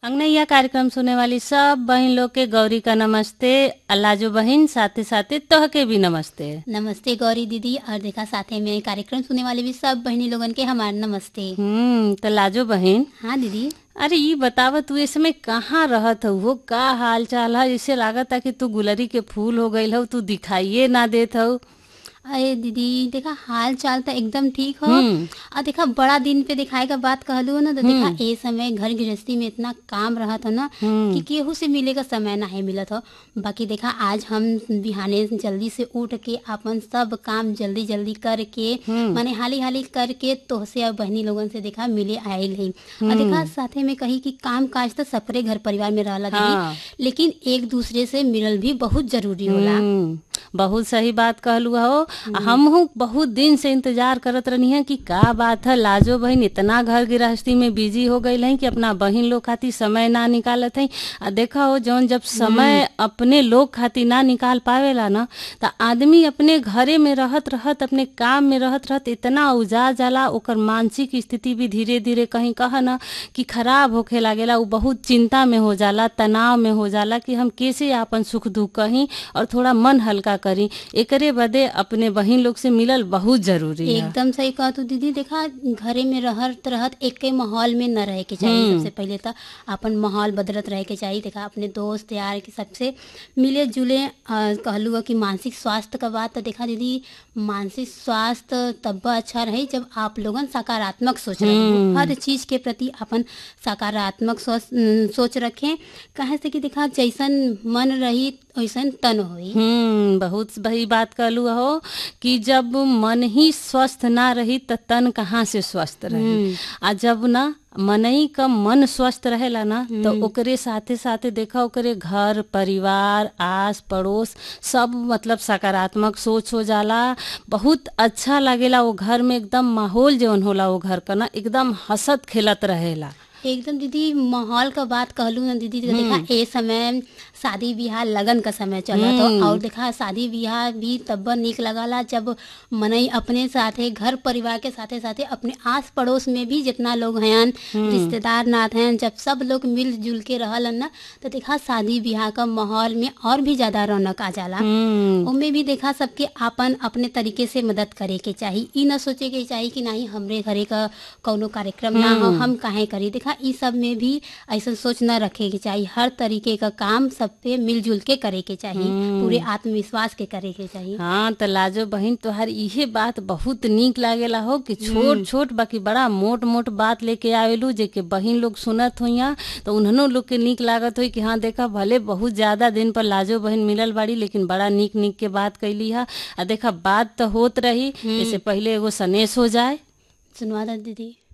अंगनैया कार्यक्रम सुने वाली सब बहन लोग के गौरी का नमस्ते अल्लाजो बहन साथे साथे तोह के भी नमस्ते नमस्ते गौरी दीदी और देखा साथे में कार्यक्रम सुनने वाले भी सब बहनी लोगन के हमार नमस्ते हम्म तो लाजो बहन हाँ दीदी अरे ये बतावा तू इस समय कहाँ रहत हो वो का हाल चाल है इसे लागत है कि तू गुलरी के फूल हो गई हो तू दिखाइए ना देत हो अरे दीदी देखा हाल चाल तो एकदम ठीक हो हम्म। और देखा बड़ा दिन पे दिखाए का बात कहलू हो ना तो देखा ए समय घर गृहस्थी में इतना काम रहत हो ना कि केहू से मिले का समय ना है मिलत हो बाकी देखा आज हम बिहाने जल्दी से उठ के अपन सब काम जल्दी जल्दी करके माने हाली हाली करके तोहसे और बहनी लोगन से देखा मिले आयल है और देखा साथे में कही कि काम काज तो सबरे घर परिवार में रहला हाँ। दीदी लेकिन एक दूसरे से मिलल भी बहुत जरूरी होला हम्म, बहुत सही बात कहलू हो हम बहुत दिन से इंतजार करत रहनी है कि का बात है लाजो बहन इतना घर गृहस्थी में बिजी हो गई है कि अपना बहन लोग खातिर समय ना निकालत है आ देखा हो जौन जब समय अपने लोग खातिर ना निकाल पावेला ना तो आदमी अपने घरे में रहत रहत अपने काम में रहत रहत इतना उजा जाला ओकर मानसिक स्थिति भी धीरे धीरे कहीं कह ना कि खराब होखे लागेला उ बहुत चिंता में हो जाला तनाव में हो जाला कि हम कैसे आपन सुख दुख कहीं और थोड़ा मन हल्का करी एकरे बदे अपने बहिन लोग से मिलल बहुत जरूरी है एकदम सही कहा तू दीदी देखा घरे में रहत रहत एक के माहौल में न रहे के चाहिए सबसे पहले तो अपन माहौल बदलत रहे के चाहिए देखा अपने दोस्त यार के सबसे मिले जुले अ, कहलू हो कि मानसिक स्वास्थ्य का बात तो देखा दीदी मानसिक स्वास्थ्य तब अच्छा रहे जब आप लोगन सकारात्मक सोच रहे हो। हर चीज के प्रति अपन सकारात्मक सोच सोच रखें कहे से कि देखा जैसन मन रही वैसन तन होई हम्म बहुत सही बात कहलू हो कि जब मन ही स्वस्थ ना रही त तन कहाँ से स्वस्थ रही आ जब ना मनई का मन स्वस्थ रहेला ना तो ओकरे साथे साथे देखा ओकरे घर परिवार आस पड़ोस सब मतलब सकारात्मक सोच हो जाला बहुत अच्छा लगेला वो घर में एकदम माहौल जौन होला वो घर का ना एकदम हंसत खेलत रहेला एकदम दीदी माहौल का बात कहलू ना दीदी तो देखा ए समय शादी ब्याह लगन का समय चला तो और देखा शादी ब्याह भी तब निक लगाला जब मनई अपने साथे घर परिवार के साथे साथे अपने आस पड़ोस में भी जितना लोग हैं रिश्तेदार नाथ हैं जब सब लोग मिलजुल के रहलन ना तो देखा शादी ब्याह का माहौल में और भी ज्यादा रौनक आ जाला हम्म उनमें भी देखा सबके आपन अपने तरीके से मदद करे के चाहिए ई न सोचे के चाहिए कि नहीं हमरे घरे का कौनो कार्यक्रम ना हो हम काहे करी देखा ई सब में भी ऐसा सोच न रखे के चाहिए हर तरीके का काम सब पे मिलजुल के करे के चाहिए पूरे आत्मविश्वास के करे के चाहिए हाँ तो लाजो बहन तोहार इहे बात बहुत नीक लागेला हो कि छोट छोट बाकी बड़ा मोट मोट बात लेके आवेलू जे के बहिन लोग सुनत होइया तो उन्हनो लोग के नीक लागत होई कि हाँ देखा भले बहुत ज्यादा दिन पर लाजो बहन मिलल बाड़ी लेकिन बड़ा नीक नीक के बात कैली है आ देखा बात तो होत रही इससे पहले एगो सनेस हो जाए सुनवा दो दीदी